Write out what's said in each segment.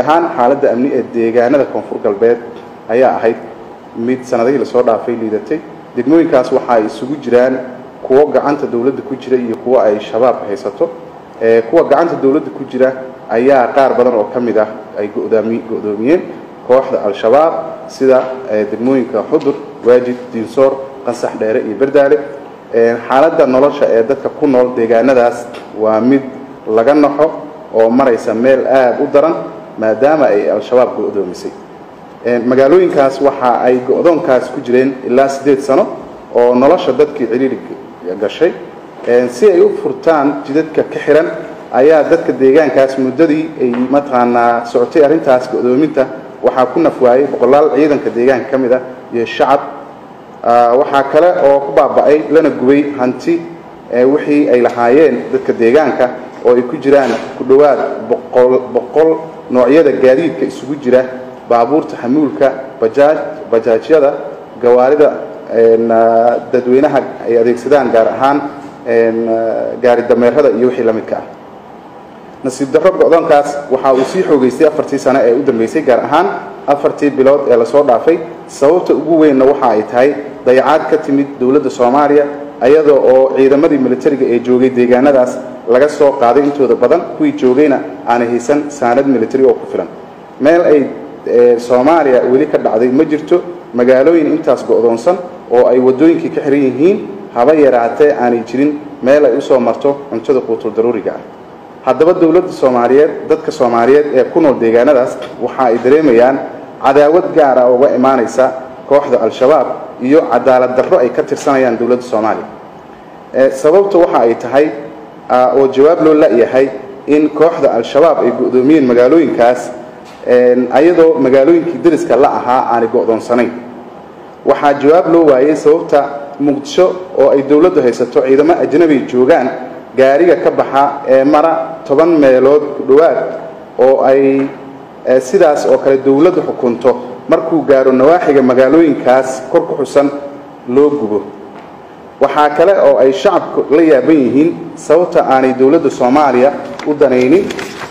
ahaan xaaladda amni ee deegaanada koonfur galbeed ayaa ahayd mid sanadihii lasoo dhaafay liidatay degmooyinkaas waxa ay isugu jiraan kuwo gacanta dowladda ku jira iyo kuwo ay shabaab haysato kuwa gacanta dowladda ku jira ayaa qaar badan oo ka mid ah ay go-doomiyeen kooxda al-shabaab sida degmooyinka xudur waajid diinsoor qansax dheere iyo berdaale xaaladda nolosha ee dadka ku nool deegaanadaas waa mid laga naxo oo maraysa meel aada u daran maadaama ay al-shabaab go-doomisay magaalooyinkaas waxa ay go-doonkaas ku jireen ilaa siddeed sano oo nolosha dadkii ciriiri gashay si ay u furtaan jidadka ka xiran ayaa dadka deegaankaas muddadii ay mataqaanaa socotay arrintaas go-doominta waxaa ku nafwaayey boqolaal ciidanka deegaanka ka mid ah iyo shacab waxaa kale oo ku baaba'ay lana gubay hanti wixii ay lahaayeen dadka deegaanka oo ay ku jiraan ku dhowaad boqol boqol noocyada gaadiidka isugu jira baabuurta xamuulka bajaaj bajaajyada gawaarida dadweynaha ay adeegsadaan gaar ahaan gaari dameerada iyo wixii la midka ah nasiib darro go-doonkaas waxa uu sii xoogeystay afartii sano ee u dambeysay gaar ahaan afartii bilood ee lasoo dhaafay sababta ugu weynna waxa ay tahay dayacaad ka timid dowladda soomaaliya ayada oo ciidamadii militariga ee joogay deegaanadaas laga soo qaaday intooda badan kuwii joogayna aanay haysan saanad militari oo ku filan meel ay soomaaliya weli ka dhacday ma jirto magaalooyin intaas go-doonsan oo ay waddooyinkii ka xiran yihiin haba yaraatee aanay jirin meel ay usoo marto cuntada quutul daruuriga ah haddaba dowladda soomaaliyeed dadka soomaaliyeed ee ku nool deegaanadaas waxa ay dareemayaan cadaawad gaar ah uga imaanaysa kooxda al-shabaab iyo cadaalad darro ay ka tirsanayaan dowladda soomaaliya sababta waxa ay tahay oo jawaab loo la-yahay in kooxda al-shabaab ay go-doomiyeen magaalooyinkaas ayadoo magaalooyinkii dariska la ahaa aanay go-doonsanayn waxaa jawaab loo waayey sababta muqdisho oo ay dowladdu haysato ciidamo ajnabi joogaan gaariga ka baxa ee mara toban meelood ku dhowaad oo ay sidaas oo kale dowladdu xukunto markuu gaaro nawaaxiga magaalooyinkaas kor ku xusan loo gubo waxaa kale oo ay shacabku la yaaban yihiin sababta aanay dowladda soomaaliya u danaynin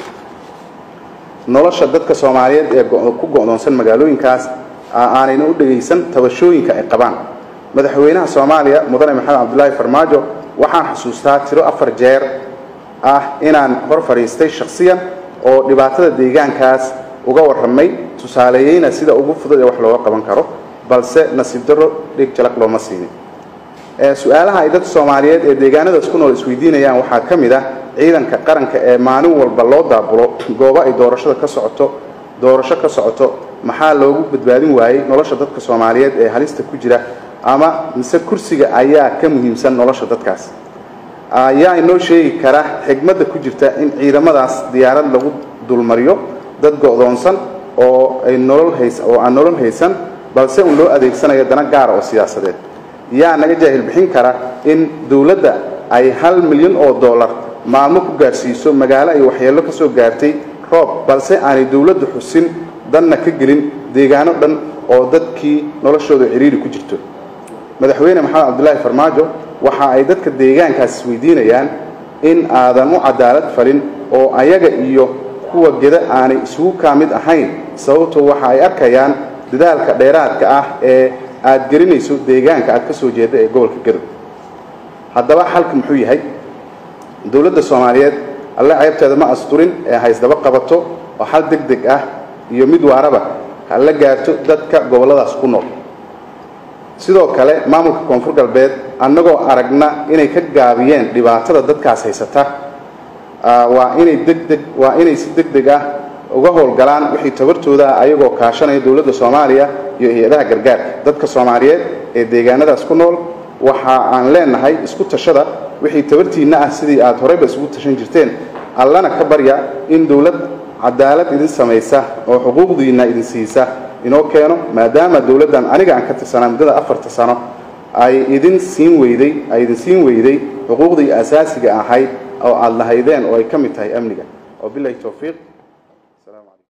nolosha dadka soomaaliyeed ee ku go-doonsan magaalooyinkaas aanayna u dhegaysan tabashooyinka ay qabaan madaxweynaha soomaaliya mudane maxamed cabdulaahi farmaajo waxaan xusuustaa tiro afar jeer ah inaan hor fadhiistay shakhsiyan oo dhibaatada deegaankaas uga warramay tusaaleeyeyna sida ugu fudud ee wax looga qaban karo balse nasiib darro dhig jalaq looma siinin su-aalaha ay dadka soomaaliyeed ee deegaanadaas ku nool isweydiinayaan waxaa ka mid ah ciidanka qaranka ee maalin walba loo daabulo goobo ay doorashada ka socoto doorasho ka socoto maxaa loogu badbaadin waayey nolosha dadka soomaaliyeed ee halista ku jira ama mise kursiga ayaa ka muhiimsan nolosha dadkaas ayaa inoo sheegi kara xigmadda ku jirta in ciidamadaas diyaarad lagu dulmariyo dad go-doonsan oo ay nolol hays oo aan nolol haysan balse un loo adeegsanayo dana gaara oo siyaasadeed yaa naga jaahil bixin kara in dowladda ay hal milyan oo dollar maalmo ku gaarsiiso magaalo ay waxyeello ka soo gaartay roob balse aanay dowladdu xusin danna ka gelin deegaano dhan oo dadkii noloshooda ciriiri ku jirto madaxweyne maxamed cabdulaahi farmaajo waxa ay dadka deegaankaas isweydiinayaan in aadan u cadaalad falin oo ayaga iyo kuwa geda aanay isugu kaa mid ahayn sababtoo waxa ay arkayaan dadaalka dheeraadka ah ee aad gelinayso deegaanka aad ka soo jeeda ee gobolka gadow haddaba xalka muxuu yahay dowladda soomaaliyeed alle ceebteeda ma asturin ee haysdaba qabato oo xal deg deg ah iyo mid waaraba ha la gaarto dadka gobolladaas ku nool sidoo kale maamulka koonfur galbeed annagoo aragna inay ka gaabiyeen dhibaatada dadkaas haysata waa inay degdeg waa inay si deg deg ah uga howlgalaan wixii tabartooda ah ayagoo kaashanaya dowladda soomaaliya iyo hay-adaha gargaarka dadka soomaaliyeed ee deegaanadaas ku nool waxa aan leenahay isku tashada wixii tabartiinna ah sidii aad horeyba isugu tashan jirteen allana ka barya in dowlad cadaalad idin samaysa oo xuquuqdiinna idin siisa inoo keeno maadaama dowladdan aniga aan ka tirsanaa muddada afarta sano ay idin siin weyday ay idin siin weyday xuquuqdii asaasiga ahayd oo aad lahaydeen oo ay ka mid tahay amniga oo bilahi towfiiq